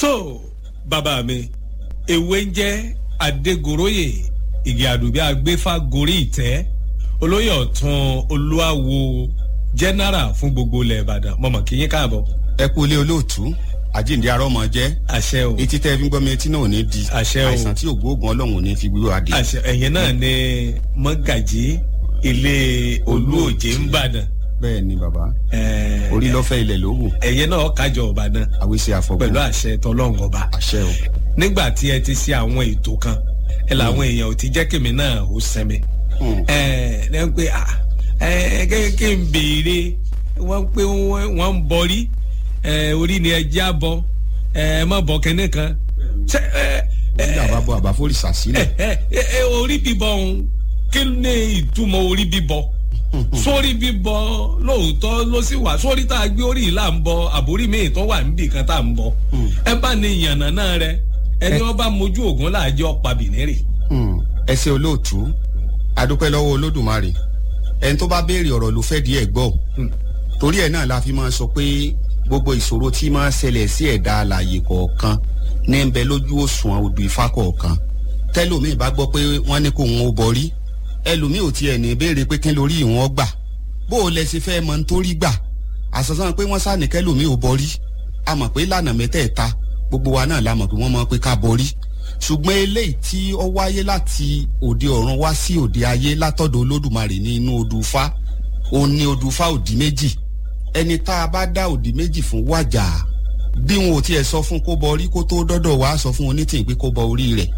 so bàbá mi ewé ń jẹ́ adégoróyè ìgè àdùbí agbéfà gorí ìtẹ́ olóyè ọ̀tún olúwawo jẹ́nẹ́rà fún gbogbo ilẹ̀ ìbàdàn mọ̀mọ́ kí yín káàbọ̀. ẹ kú ilé olóòtú àjíǹde arọ́mọ jẹ́ àṣẹ o etí tẹ́ fi ń gbọ́ mi etí náà ò ní di Àṣẹ o. àìsàn tí ògbóògùn ọlọ́run ò ní fi gbúrò adé. àṣẹ ẹ̀yìn náà ni mọ́gàjí ilé olúòjé ń bàdàn bẹ́ẹ̀ ni bàbá Ẹ̀, orí lọ́fẹ́ ilẹ̀ ló wù ẹ̀yìn náà kájọ ọ̀bàdàn àwíṣe àfọ̀gbọ́n pẹ̀lú àṣẹ tọlọ́run ọba àṣẹ o nígbà tí ẹ ti ṣe àwọn ètò kan ẹ làwọn èèyàn ò ti jẹ́ kèmí náà ó sẹ́mi Hmm. ẹ ẹ ń pè à ẹ kéèké ń béèrè wọ́n pé wọ́n wọ́n ń bọrí ẹ orí ni ẹ já bọ ẹ má bọ kẹ́ne kan ṣe ẹ ẹ orí àbábọ̀ àbáfórìṣà sílẹ̀ ẹ ẹ ẹ orí bíbọ ọ̀hún kí ni ìtumọ̀ orí bíbọ sórí bíbọ lóòótọ́ ló sì wà sórí tá a gbé orí yìí là ń bọ àbórí míì tó wà níbì kan tá à ń bọ ẹ bá ní ìyànnà náà rẹ ẹni wọn bá mojú ògùn láàjọ pàbínírì. Hmm. ẹ ṣe olóòtú adúpẹ́ lọ́wọ́ olódùmarè ẹni tó bá béèrè ọ̀rọ̀ ló fẹ́ díẹ̀ gbọ́ Hmm. torí ẹ̀ náà la fi máa sọ pé gbogbo ìṣòro tí máa ṣẹlẹ̀ sí ẹ̀dá alààyè kọ̀ọ̀kan ní ń bẹ lójú òṣùwọ̀n odò ifá kọ̀ọ̀kan tẹ́lòmíì bá gbọ́ pé wọ́n ní kó wọn ó borí ẹlòmíì ò tiẹ̀ ní béèrè pé kí lórí ìwọ̀n gbà bó o lẹ ṣe fẹ́ mọ nítorí gbà àṣàṣàn pé wọ́n sáà ní kẹ́lòmíì ò borí a mọ̀ pé lànà mẹ́tẹ̀ẹ̀ta gbogbo wa náà la mọ̀ pé wọ́n mọ̀ pé ká borí ṣùgbọ́n eléyìí tí ó wáyé láti òde ọ̀run wá sí òde ayé látọ̀dọ̀ olódùmarè ní inú odù Ifá òun ní odù Ifá òdì méjì ẹni tá a bá dá òdì méjì fún wájà bí wọn ò tiẹ̀ sọ fún kó bọ orí kó tó dọ́dọ̀ wá sọ fún onítìyìn pé kó bọ orí rẹ̀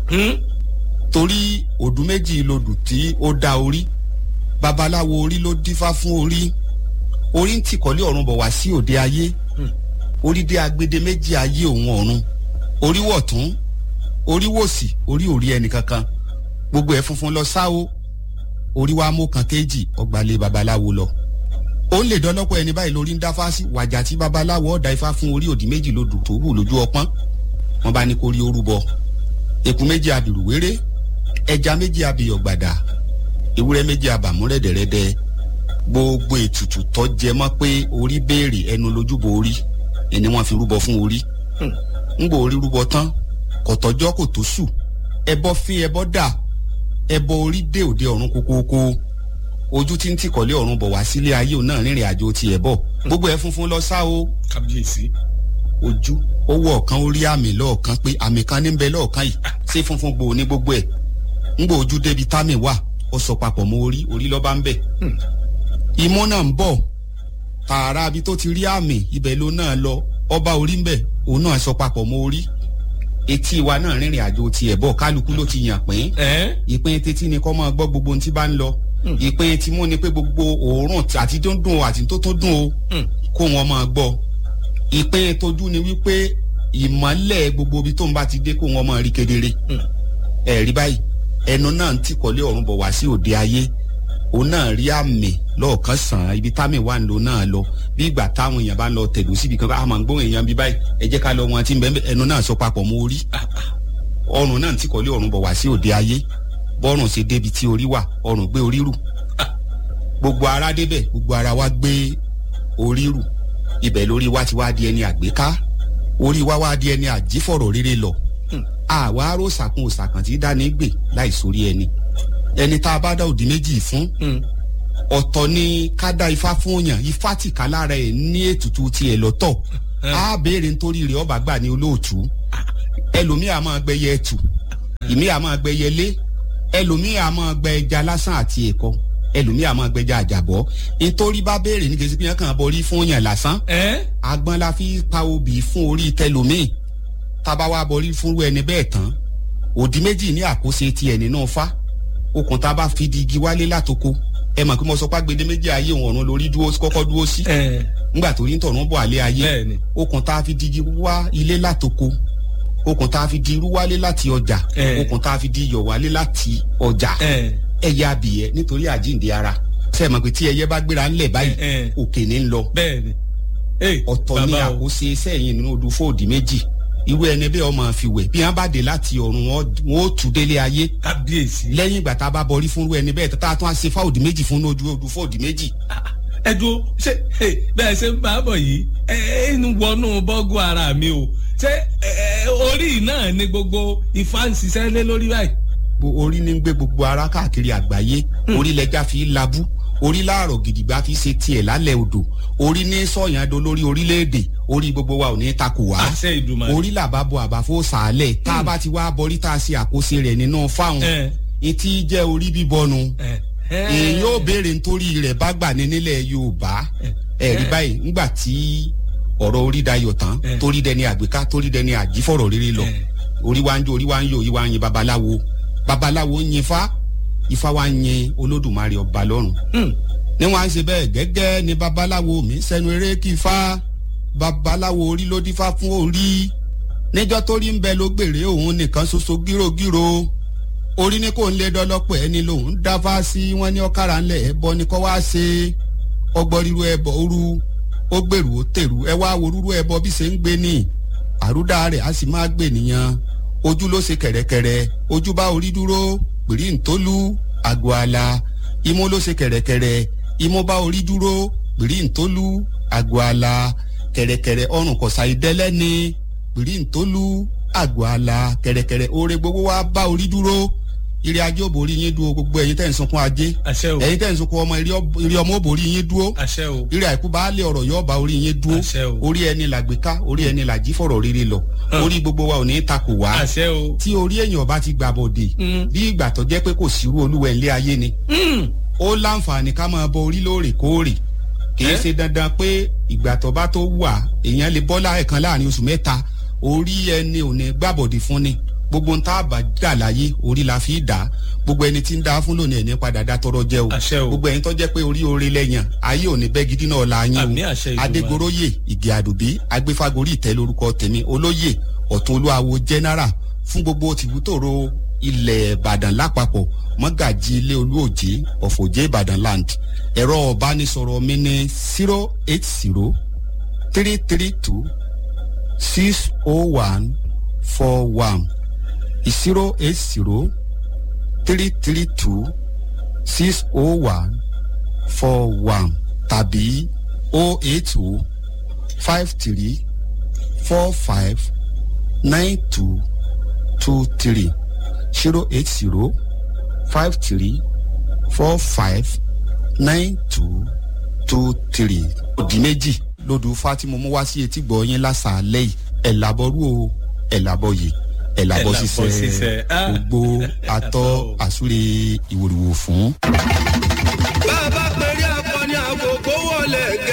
torí òdù méjì lodù tí ó dá orí babaláwo orí ló dífá fún orí orí ń tìkọ́lé ọ̀run bọ̀ wá sí òde ayé orí dé agbede méjì ayé òun ọ̀run orí wọ̀tún orí wòsì orí òrí ẹnì kankan gbogbo ẹ̀ funfun lọ sáwó orí wa mú kan kéjì ọgbàlẹ̀ babaláwo lọ ó lè dọ́lọ́pọ̀ ẹni báyìí lórí ń dáfá sí wàjà tí babaláwo ọ̀dà ifá fún orí òdì méjì lodù tó wù lójú ọpọ́n wọn bá ní kó rí orúbọ eku méjì abìrù wéré ẹja méjì abìyọ̀ gbàdà ewúrẹ́ méjì abàmú rẹ̀dẹ̀rẹ̀dẹ̀ gbogbo ètùtù tó jẹ mọ́ pé orí béèrè ẹnu lójúbọ orí ẹni wọ́n fi rúbọ fún orí ńgbò orí rúbọ tán kọ̀tọ́jọ́ kò tó sù ẹbọ fi ẹbọ dà ẹbọ orí dé òde ọ̀run kókóókó ojú tí ń tìkọ̀lé ọ̀run bọ̀ wá sílé ayé òun náà rìnrìn àjò tiẹ̀ bọ̀ gbogbo ẹ̀ funfun lọ sá o kábíyèsí. ojú ó wọ ọ̀kan ó rí àmì lọ́ọ̀kan pé àmì kan ní ń bẹ lọ́ọ̀kan yìí ṣé funfun gbòò ní gbogbo ẹ̀ ńgbò ojú débi támì wà ó sọ papọ̀ mọ́ orí orí lọ́ba ń bẹ̀ imú náà ń bọ̀ tààrà abi tó ti rí àmì ibẹ̀ ló náà lọ ọba orí ń bẹ̀ òun náà sọ papọ̀ mọ́ orí etí wa náà rìnrìn àjò tiẹ̀ bọ̀ kálukú ló ti yàn pín ẹ ìpín títí ni kọ́ máa gbọ́ gbogbo ohun tí bá ń lọ ìpín tí mú ni pé gbogbo òórùn àti dúndùn o àti tó tó dùn o kó wọn máa gbọ́ ìpín tójú ni wípé ìmọ́lẹ̀ gbogbo ibi tó ń bá ti dé kó wọn máa rí kedere ẹ̀rí báyìí ẹnu náà ń tìkọ́lé ọ̀run bọ̀ wá sí òde ayé òun náà rí àmì lọ́ọ̀kan sàn án ibi támì wà ń lò náà lọ bí ìgbà táwọn èèyàn bá ń lọ tẹ̀dó síbi kan a máa ń gbóhùn èèyàn bí báyìí ẹ jẹ́ ká lọ wọn tí ń bẹ́ẹ̀ ẹnu náà sọ papọ̀ mọ́ orí ọrùn náà ń tìkọ́lé ọ̀run bọ̀ wá sí òde ayé bọ́rùn ṣe débi tí orí wà ọrùn gbé orí rù gbogbo ara débẹ̀ gbogbo ara wa gbé orí rù ibẹ̀ lórí wa ti wá di ẹni àgbéká orí wa wá di ẹni àjífọ̀rọ̀ rere lọ àwa aró sàkún òsàkàn tí dání gbè láì sórí ẹni ẹni tá a bá dá òdì méjì fún ọ̀tọ̀ ni ká dá ifá fún yàn ifá tìka lára ẹ̀ ní ètùtù tiẹ̀ lọ́tọ̀ á béèrè nítorí rẹ̀ ọba gbà ní olóòtú ẹlòmíì á máa gbẹyẹ ẹtù ìmíì á máa gbẹyẹ lé ẹlòmíì á máa gbẹ ẹja lásán àti ẹ̀kọ ẹlòmíì á máa gbẹja àjàbọ́ nítorí bá béèrè ní kejì pé yẹn kàn borí fún yàn lásán ẹ agbọ́n la fi pa obì fún orí tẹlòmíì tába wa borí fúnrú ẹni bẹ́ẹ̀ tán òdì méjì ní àkóso tiẹ̀ nínú fa okùn tá a bá fi di igi wálé látoko ẹ mọ̀ pé mo sọ pé agbede méjì ayé òun ọ̀run lórí dúró kọ́kọ́ dúró sí ẹ ńgbà tó rí ń tọ̀run bọ̀ àlẹ́ ayé bẹ́ẹ̀ni okùn tá a fi di igi wá ilé látoko okùn tá a fi di irú wálé láti ọjà Eh. okùn tá a fi di iyọ̀ wálé láti ọjà ẹ ẹyẹ abìyẹ nítorí àjíǹde ara ṣe é mọ̀ pé tí ẹyẹ bá gbéra ńlẹ̀ báyìí ẹ ẹ òkè ní ń lọ bẹ́ẹ̀ni. ẹ ọ̀tọ̀ ní bàbá o. àkóso iṣẹ́ yìí nínú odò fóòdì méjì irú ẹni bẹ́ẹ̀ ọmọ àfiwẹ̀ bí wọ́n bá dé láti ọ̀run wọn wọn ó tù délé ayé kábíyèsí. lẹ́yìn ìgbà tá a bá bọrí fún irú ẹni bẹ́ẹ̀ tá a tún á ṣe fáòdì méjì fún ojú odò fóòdì méjì ẹ dúró ṣé ẹ, bẹ́ẹ̀ ṣe ń bá a bọ̀ yìí ẹ ẹ ń wọnú bọ́gù ara mi o ṣé ẹ ẹ orí náà ni gbogbo ifá ń ṣiṣẹ́ lé lórí báyìí. orí ní gbé gbogbo ara káàkiri àgbáyé orí lẹja fi labú orí láàrọ̀ gidigba fi ṣe tiẹ̀ lálẹ́ odò orí ní sọ̀yàndó lórí orílẹ̀-èdè orí gbogbo wa ò ní takò wá àṣẹ ìdùnnú. orí làbá bọ àbáfó sàálẹ̀ tá a bá ti wá bọrí tá a ṣe àkóso rẹ̀ nínú fáwọn etí jẹ́ orí bíbọnu èyí ó béèrè nítorí rẹ̀ bá gbà ní nílẹ̀ yorùbá ẹ̀rí báyìí ńgbà tí ọ̀rọ̀ orí dayọ̀ tán torí dẹni àgbéká torí dẹni àjífọ̀rọ̀ rere lọ orí wa ń jó orí wa ń yọ orí wa ń yin babaláwo babaláwo ń yin fa ifá wa ń yin olódùmarè ọba lọ́run ní wọn á ń ṣe bẹ́ẹ̀ gẹ́gẹ́ ni babaláwo mi sẹ́nu eré kí ifá babaláwo orí ló dífá fún orí níjọ́ tó rí ń bẹ ló gbèrè òun nìkan ṣoṣo gírògírò orí ní kò ń lé dọ́lọ́pọ̀ ẹni lòun dáfá sí wọn ní ọ̀kàrà ńlẹ̀ ẹ̀bọ ni kọ́ wá ṣe ọgbọ́n ríru ẹbọ òru ó gbèrú ó tèrú ẹ wá wo rúrú ẹbọ bí ṣe ń gbé ní àrúdà rẹ̀ á sì máa gbè nìyẹn ojú ló ṣe kẹ̀rẹ̀kẹ̀rẹ̀ ojú bá orí dúró pèrí ntólú àgọ́ àlà imú ló ṣe kẹ̀rẹ̀kẹ̀rẹ̀ imú bá orí dúró pèrí ntólú àgọ́ àlà kẹ̀rẹ̀kẹ̀rẹ̀ ọrùn kọ̀sà ìdẹ́lẹ́ni pèrí ntólú àgọ́ àlà kẹ̀rẹ̀kẹ̀rẹ̀ oore gbogbo wa bá orí dúró ire ajé ò borí yín dúró gbogbo ẹ̀yin tẹ̀ ń sunkún ajé àṣẹ o ẹ̀yin tẹ̀ ń sunkún ọmọ ire ọmọ ò borí yín dúró àṣẹ o ire àìkú bá lé ọ̀rọ̀ yóò bá orí yín dúró àṣẹ o orí ẹni làgbéká orí ẹni làjí fọ̀rọ̀ rere lọ orí gbogbo wa ò ní takò wá àṣẹ o tí orí èèyàn bá ti gbà bọ̀dé bí ìgbà tó jẹ́ pé kò sírú olúwẹ̀ ńlé ayé ni ó láǹfààní ká máa bọ orí lóòrèkóòrè kìí ṣe dandan pé ìgbà tó bá tó wà èèyàn lè bọ́ láẹ̀kan láàrin oṣù mẹ́ta orí ẹni ò ní gbàbọ̀dé fún ni gbogbo ń tá a bá dà láyé orí la fi dà gbogbo ẹni tí ń dá fún lónìí ẹni padà dá tọrọ jẹ o àṣẹ o gbogbo ẹni tó jẹ́ pé orí orí lẹ́yìn ayé òní bẹ́ gidi náà la yín àmì o àṣẹ ìdùnnú adégoróyè ìgè àdùbí agbéfagórí ìtẹ́ lórúkọ tèmi olóyè ọ̀tún olúwawo general fún gbogbo tìbútòrò ilẹ̀ ìbàdàn lápapọ̀ mọ́gàjì ilé olúòjé ọ̀fọ̀jẹ́ ìbàdàn land ẹ̀rọ ọ̀bánisọ̀rọ̀ mi ní zero eight zero three three two six oh one four one zero eight zero three three two six oh one four one tàbí oh eight oh five three four five nine two two three zero eight zero five three four five nine two two three. òdì méjì lodò fatimu mú wá sí etí gbọ̀ yín lásàálẹ̀ yìí ẹ̀ làbọ̀rú o ẹ̀ làbọ̀ yìí ẹ̀ làbọ̀ Ẹ̀ làbọ̀ ṣiṣẹ́ ṣiṣẹ́. Ah. gbogbo atọ́ àsúre ìwòrìwò fún. bàbá pẹ̀lú akọni àkókò wọlé